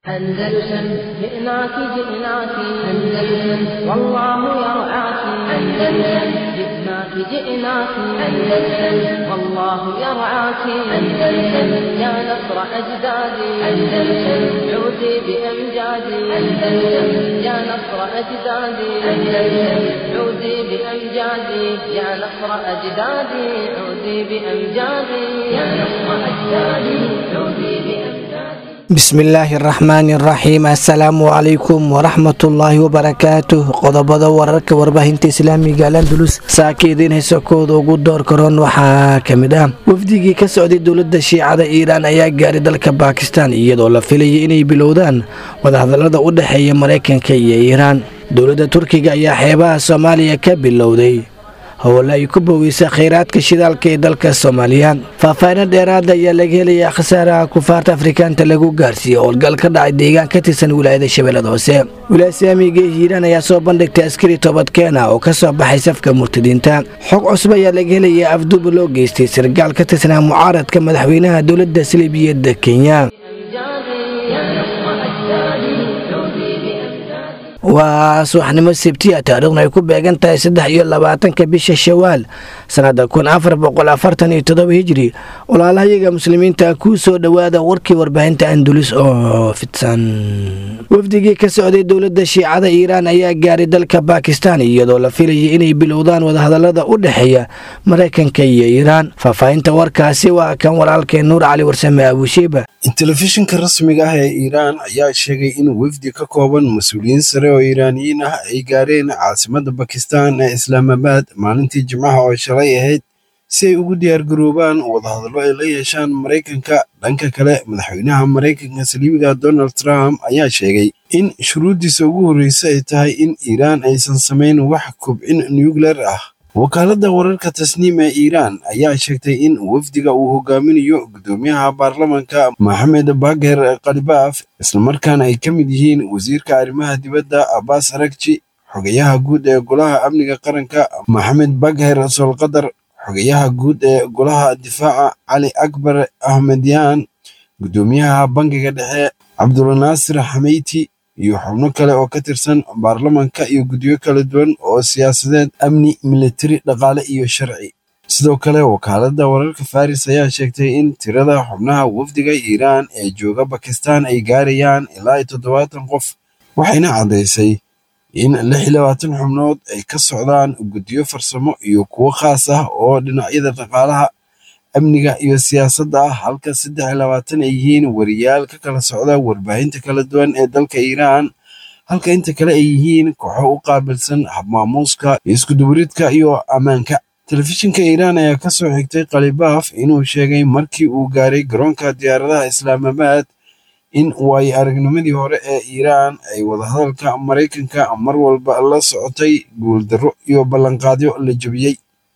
أندلسن جئناك جئناك أندلسن والله يرعاك أندلسن جئناك جئناك أندلسن والله يرعاك أندلسن يا نصر أجدادي أندلسن عودي بأمجادي أندلسن يا نصر أجدادي أندلسن عودي بأمجادي يا نصر أجدادي عودي بأمجادي يا نصر أجدادي عودي بأمجادي bismillaahi araxmaani araxiim assalaamu calaykum waraxmatullaahi wabarakaatuh qodobada wararka warbaahinta islaamiga alandulus saaka idiin hayso kooda ugu door karoon waxaa ka mid ah wafdigii ka socday dowladda shiicada iiraan ayaa gaaray dalka baakistan iyadoo la filayay inay bilowdaan wadahadalada u dhexeeya maraykanka iyo iiraan dowladda turkiga ayaa xeebaha soomaaliya ka bilowday howle ay ku boogeysa khayraadka shidaalka ee dalka soomaaliya faahfaahinno dheeraada ayaa laga helayaa khasaaraha kufaarta afrikaanta lagu gaarsiiyey howlgal ka dhacay deegaan ka tirsan wilaayada shabeellada hoose wilaaya islaamiga ee hiiraan ayaa soo bandhigtay askari toobadkeena oo ka soo baxay safka murtadiinta xog cusub ayaa laga helayaa afduuba loo geystay sargaal ka tirsanaa mucaaradka madaxweynaha dowladda saliibiyadda kenya waa subaxnimo sebtiya taariikhna ay ku beegan tahay saddex iyo labaatanka bisha shawaal sannada kun afar boqol afartan iyo todoba hijri walaalahayaga muslimiinta kuu soo dhowaada warkii warbaahinta andulus oo fidsan wafdigii ka socday dowladda shiicada iiraan ayaa gaaray dalka baakistan iyadoo la filayay inay bilowdaan wadahadalada u dhexeeya maraykanka iyo iiraan faahfaahinta warkaasi waa kan walaalkeen nuur cali warsame abushiiba telefishinka rasmiga ah ee iiraan ayaa sheegay in wafdi ka kooban mas-uuliyiin sare oo iiraaniyiin ah ay gaareen caasimadda bakistan ee islaamabaad maalintii jimcaha oo shalay ahayd si ay ugu diyaargaroobaan wadahadallo ay la yeeshaan maraykanka dhanka kale madaxweynaha maraykanka saliibiga donald trump ayaa sheegay in shuruuddiisa ugu horreysa ay tahay in iiraan aysan samayn wax kobcin nucleer ah wakaaladda wararka tasniim ee iiraan ayaa sheegtay in wafdiga uu hogaaminayo guddoomiyaha baarlamanka maxamed bager khalibaaf islamarkaana ay ka mid yihiin wasiirka arrimaha dibadda abbas arakji xogayaha guud ee golaha amniga qaranka maxamed bagher solqadar xogayaha guud ee golaha difaaca cali akbar ahmedyaan guddoomiyaha bangiga dhexe cabdulnaasir xameyti iyo xubno kale oo ka tirsan baarlamanka iyo guddiyo kala duwan oo siyaasadeed amni militari dhaqaale iyo sharci sidoo kale wakaaladda wararka faris ayaa sheegtay in tirada xubnaha wafdiga iiraan ee jooga bakistan ay gaarayaan ilaa iyo toddobaatan qof waxayna caddaysay in lix iyo labaatan xubnood ay ka socdaan guddiyo farsamo iyo kuwo khaas ah oo dhinacyada dhaqaalaha amniga iyo siyaasadda ah halka saddex iyo labaatan ay yihiin wariyaal ka kala socda warbaahinta kala duwan ee dalka iiraan halka inta kale ay yihiin kooxo u qaabilsan habmaamuuska iskudubaridka iyo ammaanka telefishinka iiraan ayaa ka soo xigtay khalibaaf inuu sheegay markii uu gaaray garoonka diyaaradaha islaamabaad in waayo aragnimadii hore ee iiraan ay wadahadalka maraykanka mar walba la socotay guuldarro iyo ballanqaadyo la jebiyey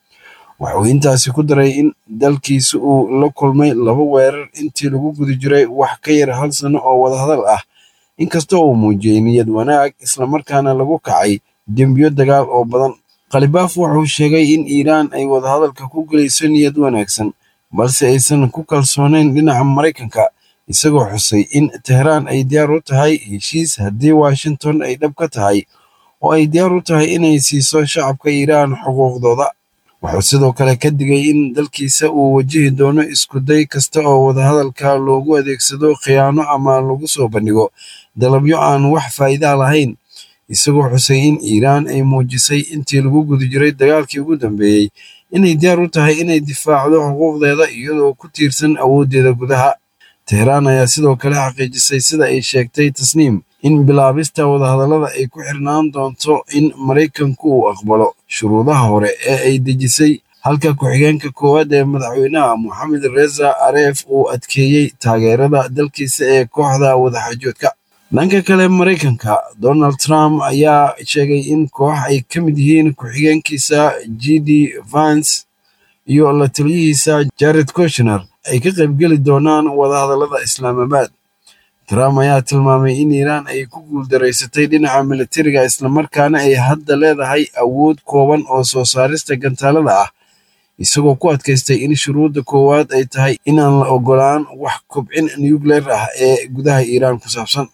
wuxuu intaasi ku daray in dalkiisa uu la kulmay laba weerar intii lagu guda jiray wax ka yar hal sano oo wadahadal ah inkastoo uu muujiyey niyad wanaag islamarkaana lagu kacay dembiyo dagaal oo badan khalibaaf wuxuu sheegay in iiraan ay wadahadalka ku gelayso niyad wanaagsan balse aysan ku kalsoonayn dhinaca maraykanka isagoo xusay in tehraan ay diyaar u tahay heshiis haddii washington ay dhab ka tahay oo ay diyaar u tahay inay siiso shacabka iiraan xuquuqdooda wuxuu sidoo kale ka digay in dalkiisa uu wajihi doono iskuday kasta oo wadahadalka loogu adeegsado khiyaano ama lagu soo bandhigo dalabyo aan wax faa'iidaa lahayn isagoo xusay in iiraan ay muujisay intii lagu guda jiray dagaalkii ugu dambeeyey inay diyaar u tahay inay difaacdo xuquuqdeeda iyadoo ku tiirsan awooddeeda gudaha tehraan ayaa sidoo kale xaqiijisay sida ay sheegtay tasniim in bilaabista wadahadallada ay ku xirnaan doonto in maraykanku uu aqbalo shuruudaha hore ee ay dejisay halka ku-xigeenka koowaad ee madaxweynaha moxamed reza areef uu adkeeyey taageerada dalkiisa ee kooxda wadaxaajoodka dhanka kale maraykanka donald trump ayaa sheegay in koox ay ka mid yihiin ku-xigeenkiisa g d vance iyo la taliyihiisa jared koshner ay ka qaybgeli doonaan wadahadallada islaamabaad trump ayaa tilmaamay in iiraan ay ku guuldaraysatay dhinaca militariga islamarkaana ay hadda leedahay awood kooban oo soo saarista gantaalada ah isagoo ku adkaystay in shuruudda koowaad ay tahay inaan la ogolaan wax kobcin nucleer ah ee gudaha iiraan ku saabsan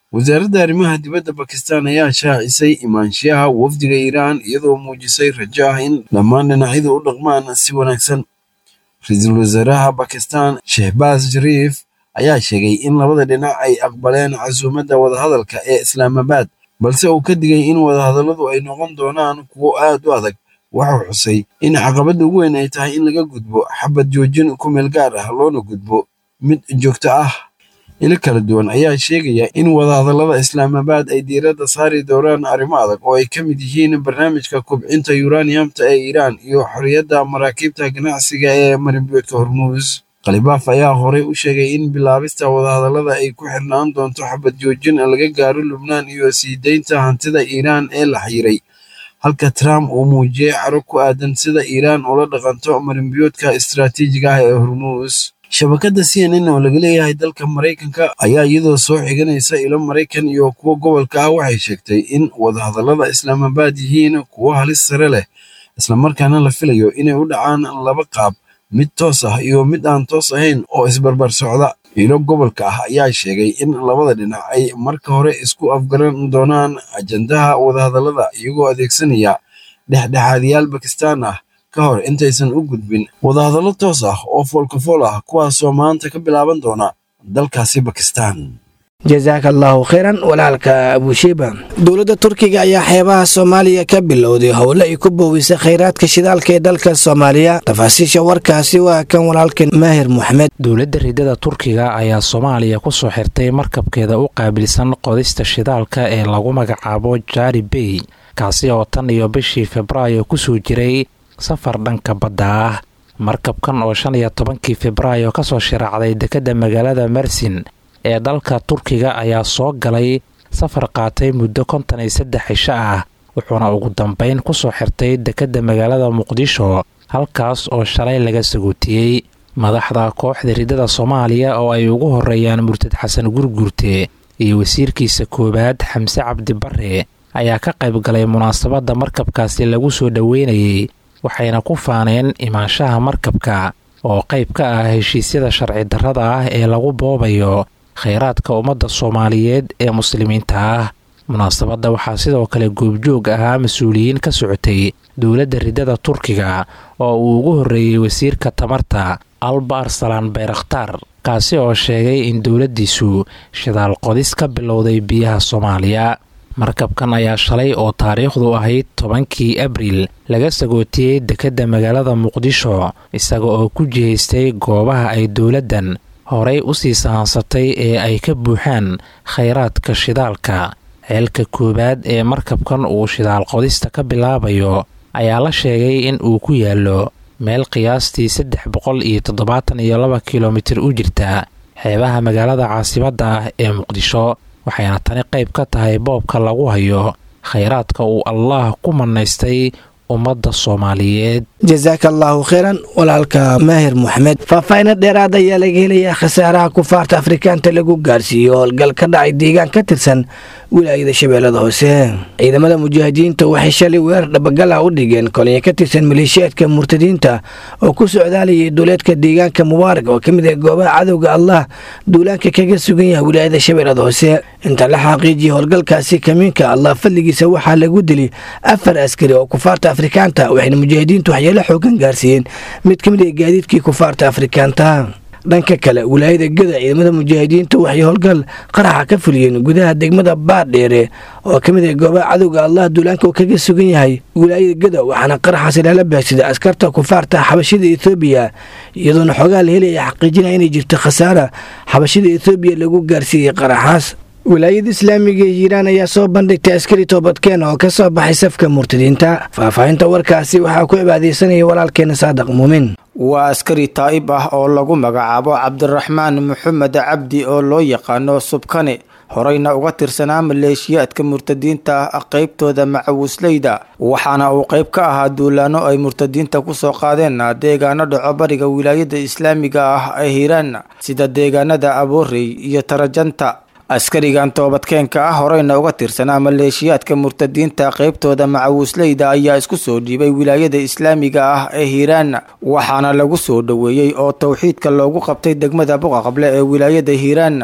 wasaaradda arrimaha dibadda bakistan ayaa shaacisay imaanshiyaha wafdiga iiraan iyadoo muujisay rajo ah in dhammaan dhinacyadu u dhaqmaan si wanaagsan ra-iisul wasaaraha bakistan shehbaas shariif ayaa sheegay in labada dhinac ay aqbaleen casuumadda wadahadalka ee islaamabaad balse uu ka digay in wadahadalladu ay noqon doonaan kuwo aad u adag wuxuu xusay in caqabadda ugu weyn ay tahay in laga gudbo xabad joojin ku meel gaar ah loona gudbo mid joogto ah ilo kala duwan ayaa sheegaya in wadahadallada islaamabaad ay diiradda saari doonaan arrimo adag oo ay ka mid yihiin barnaamijka kubcinta yuraniyamta ee iiraan iyo xorriyadda maraakiibta ganacsiga ee marinbiyoodka hormuus khalibaaf ayaa horey u sheegay in bilaabista wadahadallada ay ku xirnaan doonto xabad joojin laga gaaro lubnaan iyo sii deynta hantida iiraan ee la xiiray halka trump uu muujiyey caro ku aadan sida iiraan ula dhaqanto marinbiyoodka istaraatiijiga ah ee hormuus shabakadda c n n oo laga leeyahay dalka maraykanka ayaa iyadoo soo xiganaysa ilo maraykan iyo kuwo gobolka ah waxay sheegtay in wadahadallada islaamabaad yihiin kuwo halis sare leh islamarkaana la filayo inay u dhacaan laba qaab mid toos ah iyo mid aan toos ahayn oo isbarbar socda ilo gobolka ah ayaa sheegay in labada dhinac ay marka hore isku afgaran doonaan ajandaha wadahadallada iyagoo adeegsanaya dhexdhexaadiyaal bakistaan ah ka hor intaysan u gudbin wadahadallo toos ah oo foolkafool ah kuwaasoo maanta ka bilaaban doona dalkaasi bakistaan jasaaka allaahu khayran walaalka abushiiba dowladda turkiga ayaa xeebaha soomaaliya ka bilowday howle ay ku boowisay khayraadka shidaalka ee dalka soomaaliya tafaasiisha warkaasi waa kan walaalkan maahir moxamed dowladda ridada turkiga ayaa soomaaliya ku soo xirtay markabkeeda u qaabilsan qodista shidaalka ee lagu magacaabo jari bey kaasi oo tan iyo bishii febraayo kusoo jiray safar dhanka badda ah markabkan oo shan iyo tobankii febraayo kasoo shiraacday dekedda magaalada mersin ee dalka turkiga ayaa soo galay safar qaatay muddo konton iyo saddex cisho ah wuxuuna ugu dambeyn kusoo xirtay dekedda magaalada muqdisho halkaas oo shalay laga sagootiyey madaxda kooxda ridada soomaaliya oo ay ugu horeeyaan murtad xasan gurguurte iyo wasiirkiisa koowaad xamse cabdi bare ayaa ka qayb galay munaasabadda markabkaasi lagu soo dhoweynayay waxayna ku faaneen imaanshaha markabka oo qayb ka ah heshiisyada sharci darrada ah ee lagu boobayo khayraadka ummadda soomaaliyeed ee muslimiinta ah munaasabadda waxaa sidoo kale goobjoog ahaa mas-uuliyiin ka socotay dowladda ridada turkiga oo uu ugu horreeyey wasiirka tamarta alba arsalaan bayrakhtaar kaasi oo sheegay in dowladdiisu shidaal qodis ka bilowday biyaha soomaaliya markabkan ayaa shalay oo taariikhdu ahayd tobankii abriil laga sagootiyey dekedda magaalada muqdisho isaga oo ku jihaystay goobaha ay dowladdan horay u sii sahansatay ee ay ka buuxaan khayraadka shidaalka ceelka koowaad ee markabkan uu shidaal qodista ka bilaabayo ayaa la sheegay in uu ku yaallo meel qiyaastii saddex boqol iyo toddobaatan iyo laba kilomitir u jirta xeebaha magaalada caasimadda ah ee muqdisho waxayna tani qayb ka tahay boobka lagu hayo khayraadka uu allaah ku manaystay ummadda soomaaliyeed jasaaka allaahu khayran walaalka maahir moxamed faahfaahino dheeraad ayaa laga helayaa khasaaraha kufaarta afrikaanta lagu gaarsiiyo howlgal ka dhacay deegaan ka tirsan wilaayada shabeellada hoose ciidamada mujaahidiinta waxay shalay weerar dhabagala u dhigeen kolonyo ka tirsan maleeshiyaadka murtadiinta oo ku socdaalayay duuleedka deegaanka mubaarak oo ka mid ah goobaha cadowga allah duulaanka kaga sugan yahay wilaayada shabeellada hoose inta la xaqiijiyay howlgalkaasi kamiinka allah fadligiisa waxaa lagu dili afar askari oo kufaarta afrikaanta waxayna mujaahidiintu waxyeelo xoogan gaarsiiyeen mid ka mid ah gaadiidkii kufaarta afrikaanta dhanka kale wilaayada gada ciidamada mujaahidiinta waxay howlgal qaraxa ka fuliyeen gudaha degmada baardheere oo ka mid ah goobaha cadowga allah duulaanka uu kaga sugan yahay wilaayada gada waxaana qaraxaasi lala baagsaday askarta kufaarta xabashida ethoobiya iyadoona xoogaa la helaya xaqiijinaya inay jirto khasaara xabashida ethoobiya lagu gaarsiiyey qaraxaas wilaayada islaamiga ee hiiraan ayaa soo bandhigtay askari toobadkeen oo ka soo baxay safka murtadiinta faahfaahinta warkaasi waxaa ku cibaadaysanaya walaalkeena saadaq muumin waa askari taa'ib ah oo lagu magacaabo cabdiraxmaan maxamed cabdi oo loo yaqaano subkane horeyna uga tirsanaa maleeshiyaadka murtadiinta ah qeybtooda macawisleyda waxaana uu qeyb ka ahaa duulaano ay murtadiinta kusoo qaadeen deegaano dhaco bariga wilaayada islaamiga ah ee hiiraan sida deegaanada aboorey iyo tarajanta askarigan toobadkeenka ah horeyna uga tirsanaa maleeshiyaadka murtadiinta qeybtooda macawisleyda ayaa isku soo dhiibay wilaayada islaamiga ah ee hiiraan waxaana lagu soo dhoweeyey oo towxiidka loogu qabtay degmada buqaqable ee wilaayada hiiraan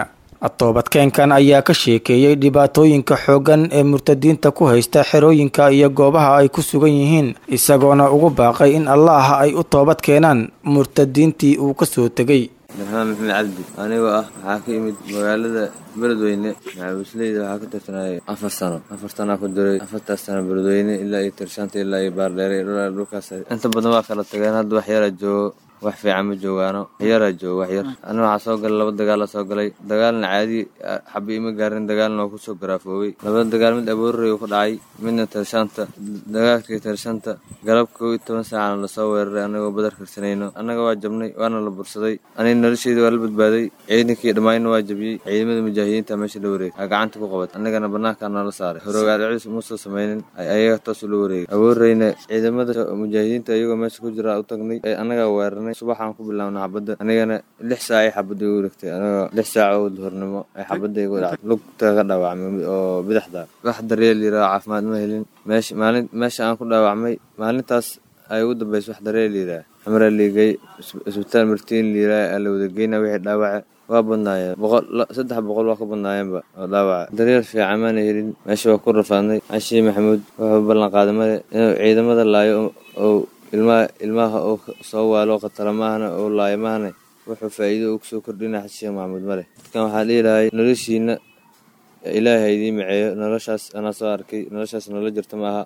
toobadkeenkan ayaa ka sheekeeyey dhibaatooyinka xooggan ee murtadiinta ku haysta xerooyinka iyo goobaha ay ku sugan yihiin isagoona ugu baaqay in allaah ay u toobad keenaan murtadiintii uu ka soo tegay darxmaan maxamed cabdi anigoo ah waxaa ka imid magaalada beledweyne maxaawisleyda waxaa ka tirsanayay afar sano afar sanaa ku diray afartaas sano beledweyne ilaa iyo tirshaanta ilaa iyo baardheere ilaa dhulkaas inta badan waa kala tageen hadda wax yara joogo wax fiican ma joogaano waxyaraa joogo wax yar ana waxaa soo galay laba dagaala soo galay dagaalna caadi xabi ima gaarin dagaalna waa kusoo garaafoobay labada dagaal mid aboorrey ku dhacay midna tirshaanta dagaalkii tirshaanta galab kow iyo toban saacana lasoo weeraray anagoo badar karsanayno annaga waa jabnay waana la bursaday aniga nolosheeda waa la badbaaday ciidankii dhammaayna waa jabiyey ciidamada mujaahidiinta meesha la wareegay aa gacanta ku qabat annagana banaankaa noola saaray horogaalciis muusoo samaynin ay ayaga toosu la wareegay aboorreyna ciidamada mujaahidiinta iyagoo meesha ku jira u tagnay ee annagaa weeraray subaxaan ku bilaabna xabadda anigana lix saac ay xabadda igu dhigtay anigoo lix saac oo duhurnimo ay xabadda igu dhacday lugta ka dhaawacmay oo bidixda wax daryeel yiraa caafimaad ma helin meesha maalin meesha aan ku dhaawacmay maalintaas ay ugu dambaysa wax daryeel yiraa xamraa liigay isbitaal martiin liiraa aa la wada geyna wixii dhaawaca waa badnaayeen boqol saddex boqol waa ka badnaayeenba oo dhaawaca daryeel fiican maana helin meesha waa ku rafaadnay cashii maxamuud wuxuu ballan qaaday male inuu ciidamada laayo oo ilmaha ilmaha oo soo waalo khatara maahna oo laayo maahna wuxuu faa'iido uu kusoo kordhina xashiya maxamuud male dadkan waxaa dhihi lahay noloshiina ilaahay idiin maceeyo noloshaas anaa soo arkay noloshaas noola jirta maaha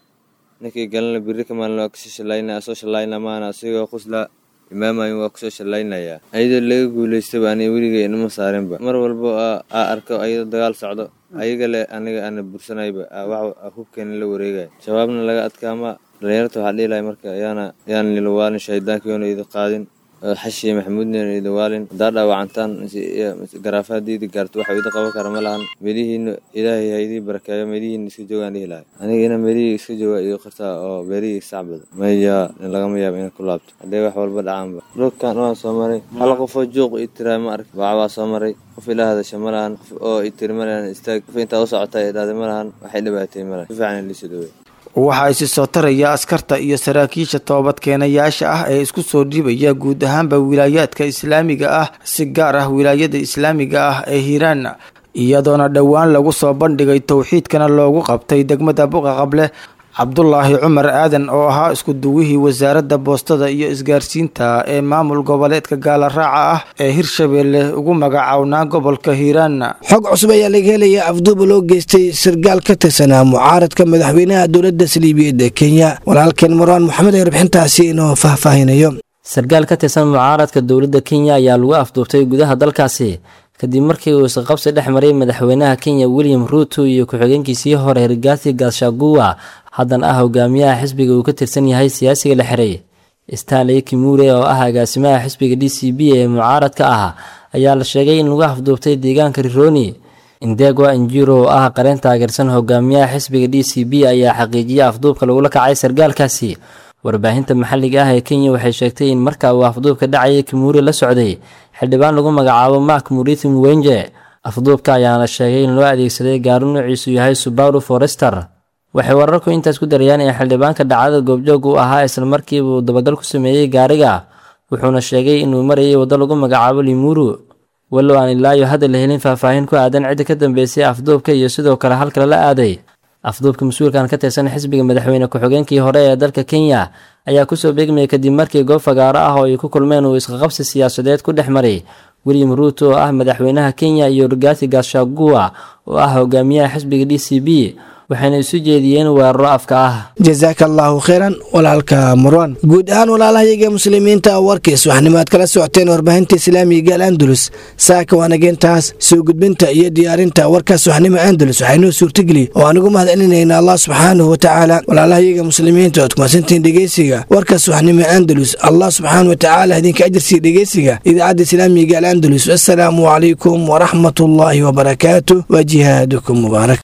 ninkii galana biri ka maalin waa kasoo shallaynaya soo shallayna maahna asigoo quslaa imaamayin waa kusoo shallaynayaa ayadoo laga guulaystaba ani weligay inama saarinba mar walbo aa arko ayadoo dagaal socdo ayaga le aniga ana bursanayba wax hubkeena la wareegaya shabaabna laga adkaama dhalinyarta waxaa dhihi lahay marka yaana yaan nilawaalin shaydaankiyoona idi qaadin xashiya maxamuudna idi waalin haddaa dhaawacantaan garaafa haddii idi gaarto waxa idi qaban kara ma lahan meelihiina ilaahay ha idii barakeeyo meelihiina iska joogaan dhihi lahay aniga ina meelihii iska jooga iyo qartaa oo beerihii isacbada maya lagama yaabo inay ku laabto haddee wax walba dhacaanba dhulkan waan soo maray hal qofoo juuq i tiraa ma ark baaca waa soo maray qof ila hadasha ma lahan qof oo i tiri ma lahan istaag qof intaa u socota i dhahday ma lahan waxay dhibaatay ma lahan si fiican liisu dhawey waxaa isi soo taraya askarta iyo saraakiisha toobadkeenayaasha ah ee isku soo dhibaya guud ahaanba wilaayaadka islaamiga ah si gaar ah wilaayada islaamiga ah ee hiiraan iyadoona dhowaan lagu soo bandhigay towxiidkana loogu qabtay degmada buqa qable cabdulaahi cumar aadan oo ahaa isku duwihii wasaaradda boostada iyo isgaarsiinta ee maamul goboleedka gaala raaca ah ee hirshabeelle ugu magacawnaa gobolka hiiraan xog cusub ayaa laga helaya afduuba loo geystay sargaal ka tirsanaa mucaaradka madaxweynaha dowladda saliibiyeed ee kenya walaalkeen marwaan moxamed ee warbixintaasi inoo faahfaahinayo sargaal ka tirsan mucaaradka dowladda kenya ayaa lagu afduubtay gudaha dalkaasi kadib markii uu isqabsi dhex maray madaxweynaha kenya william ruuto iyo ku-xigeenkiisii hore rigathi gaashaguwa haddana ah hogaamiyaha xisbiga uu ka tirsan yahay siyaasiga la xiray stanley kimure oo ah agaasimaha xisbiga d c b ee mucaaradka ah ayaa la sheegay in lagu afduubtay deegaanka rironi indegwa injiro oo ah qareen taageersan hogaamiyaha xisbiga d c b ayaa xaqiijiyay afduubka lagula kacay sargaalkaasi warbaahinta maxalliga ah ee kenya waxay sheegtay in marka uu afduubka dhacayay kimure la socday xildhibaan lagu magacaabo mark murithi muwenje afduubka ayaana sheegay in loo adeegsaday gaari nuuciisu yahay subaru forester waxay wararku intaas ku darayaan in xildhibaanka dhacdada goobjoog u ahaa islamarkiiba uu dabagal ku sameeyey gaariga wuxuuna sheegay inuu marayay waddo lagu magacaabo limuru walow aan ilaayo hadda la helin faahfaahin ku aadan cidda ka dambeysay afduubka iyo sidoo kale halka lala aaday afduubka mas-uulkan ka tirsan xisbiga madaxweyne ku-xigeenkii hore ee dalka kenya ayaa kusoo beegmayay kadib markii goob fagaaro ah oo ay ku kulmeen uu isqaqabsi siyaasadeed ku dhex maray william ruuto oo ah madaxweynaha kenya iyo rigathi gashagua oo ah hogaamiyaha xisbiga d c b waxayna isu jeediyeen weeraro afka ah jasaaka allaahu kheyran walaalka marwan guud ahaan walaalahayaga muslimiinta warkiis waxnimaad kala socoteen warbaahinta islaamiga al andalus saaka waanageentaas soo gudbinta iyo diyaarinta warkaas waxnimo andalus waxaynoo suurtageli oo aanigu mahad celinayna allah subxaanahu watacaala walaalahayaga muslimiinta ood kumasantiin dhegeysiga warkaas waxnimo andalus allah subxaana watacaala idinka ajarsiiya dhegeysiga idaacadda islaamiga al andalus assalaamu calaykum waraxmat ullaahi wabarakaatu wa jihaadukum mubaarak